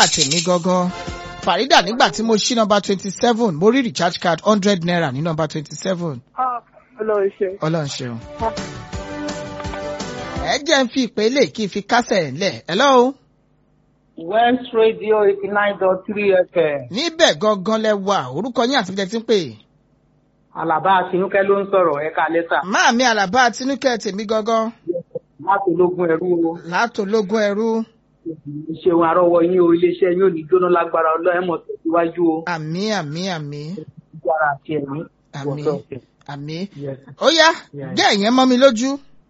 tèmi gangan Farida nígbà tí mo ṣí nọ́mbà twenty seven mo rí recharge card hundred naira ní nọ́mbà twenty seven Ọlọ́run ṣe. Ọlọ́run ṣeun. ẹ jẹ́ ń fi ìpele kí n fi kásẹ̀ ńlẹ̀ hello. West Radio eighty nine dot three FM. níbẹ̀ gangan lẹ wà orúkọ yín àti bíjẹ tí ń pè. Àlàbá Tinúkẹ́ ló ń sọ̀rọ̀ ẹ̀ka lẹ́tà. máàmí àlàbá tinúkẹ́ tèmi gangan Láti ológun ẹ̀rú o. látòlógún ẹrú Ìṣeun àrọ́wọ́ yín o, iléeṣẹ́ yín ò ní jóná lágbára ọlọ́ẹ̀mọ̀ tẹ̀síwájú o. àmì àmì àmì Ìjára àti ẹ̀mí. àmì Wọ̀sọ̀ọ̀sẹ̀. àmì. Yes. ó yá Yeah. gẹ́ ẹ̀yẹn mọ́ mi lójú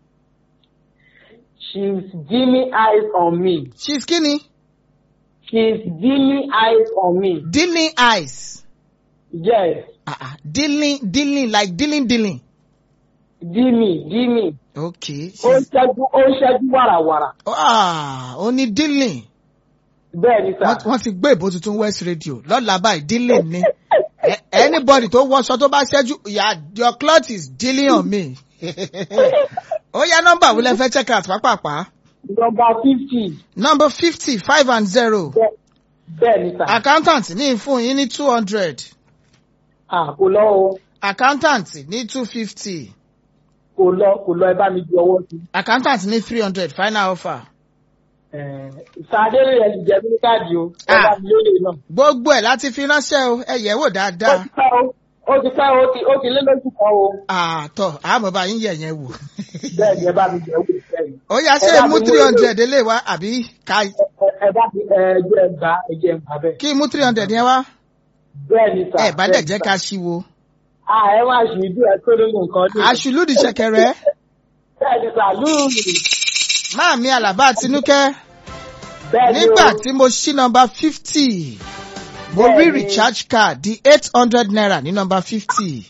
She's dimming eyes on me. she's skinny She's dimming eyes on me. dealing eyes Yes. ah ah dealing dealing like dealing dealing Dimming, dimming. okay Ó ń she's ṣẹ́jú ó ń ṣẹ́jú wàràwàrà. ah ó ní dealing Bẹ́ẹ̀ ni sà. wọ́n wọ́n ti gbé ìbò tuntun west radio lọ́la báyìí dealing ni A- anybody tó wọṣọ tó bá ṣẹ́jú ya your cloth is dealing on me ó yá nọ́mbà wo lẹ fẹ́ check out pápápá Nọmba fifty. number fifty five and zero Bẹ́ẹ̀ ni sà. accountant ní fún yín ní two hundred À kò lọ o. accountant ní two fifty Kò lọ kò lọ ẹ bá mi di ọwọ́ sí. accountant ní three hundred final offer Sàdé rẹ̀ ti jẹ́ mí káàdì o. Ẹ bá mi lóye náà. gbogbo ẹ̀ láti fi ránṣẹ́ o ẹ yẹ̀ wò Ó dáadáa ti pẹ́ o. Ó ti pẹ́ o. Ó ti- Ó ti lé lóṣù kan o. àtọ̀ àmọ́ bá yín yẹ̀ yẹn wò Bẹ́ẹ̀ ni ẹ bá mi jẹ́ wò sẹ́yìn. ó yá ṣé Ẹ bá mú mi three wò- hundred lè wá àbí ká Ẹ ẹ bá mi ẹ jẹ́ ẹ gbà ẹ jẹ́ ẹ gbà bẹ́ẹ̀. kí mú three hundred yẹn wá Bẹ́ẹ̀ ni sà. ẹ bá dẹ̀ bẹ́ẹ̀ ni jẹ́ sà. ká ṣíwo À ẹ máa ṣì í bí ẹ tó lóyún nǹkan ní. aṣùlùdì ṣẹ̀kẹ̀rẹ̀ Bẹ́ẹ̀ ni sà lúùlù. máàmí àlàbá tinúkẹ́ Bẹ́ẹ̀ ni o. nígbà tí mo ṣí nọ́mbà fifty mo rí Bẹ́ẹ̀ni. recharge card di eight hundred naira ní nọ́mbà fifty.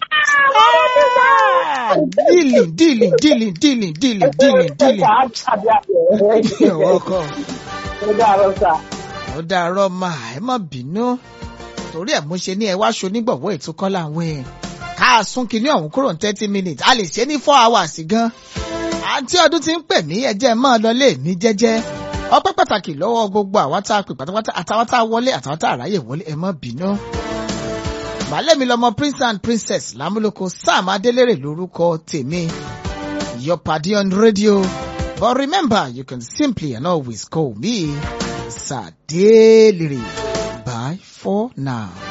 dealing dealing dealing dealing dealing dealing dealing. Ẹ ṣáà àbí You're àbẹ̀. welcome. Ó dàrọ sà. ó dàárọ̀ máa ẹ má bínú torí ẹ̀ mo ṣe ní ẹ wá aṣọ onígbọ̀wọ́ ètò kan láwọn ẹ̀ ká sún kinní ọ̀hún kúrò ní thirty minutes a lè ṣe ní four hours gan àǹtí ọdún ti ń pè mí ẹjẹ́ máa lọ lé mi jẹ́jẹ́ ọpẹ́ pàtàkì lọ́wọ́ gbogbo àwọn tá a pè pátápátá àtàwọn tá a wọlé àtàwọn tá a ráyè wọlé ẹ má bínú. Bàálẹ̀ mi lọmọ prince and princess lámúlòkọ Sam Adélèrè lórúkọ tèmi your party on radio but remember you can simply and always call me Sadeliri. Bye for now.